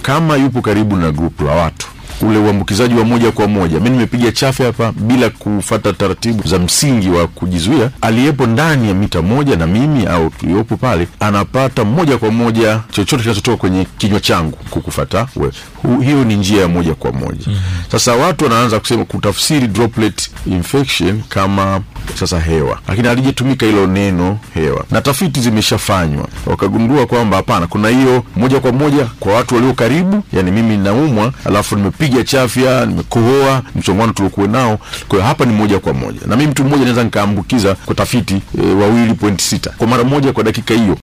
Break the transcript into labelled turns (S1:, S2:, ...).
S1: kama yupo karibu na grupu la watu ule uambukizaji wa moja kwa moja, mi nimepiga chafya hapa bila kufata taratibu za msingi wa kujizuia, aliyepo ndani ya mita moja na mimi au tuliopo pale anapata moja kwa moja chochote kinachotoka kwenye kinywa changu kukufata wewe. Hu- Hiyo ni njia ya moja kwa moja. Sasa watu wanaanza kusema kutafsiri droplet infection kama sasa hewa, lakini halijatumika hilo neno hewa, na tafiti zimeshafanywa wakagundua kwamba hapana, kuna hiyo moja kwa moja kwa watu walio karibu, yani mimi naumwa alafu nimepiga chafya, nimekohoa, msongamano tuliokuwa nao. Kwa hiyo hapa ni moja kwa moja, na mimi mtu mmoja naweza nikaambukiza kwa tafiti e, wawili point sita kwa mara moja kwa dakika hiyo.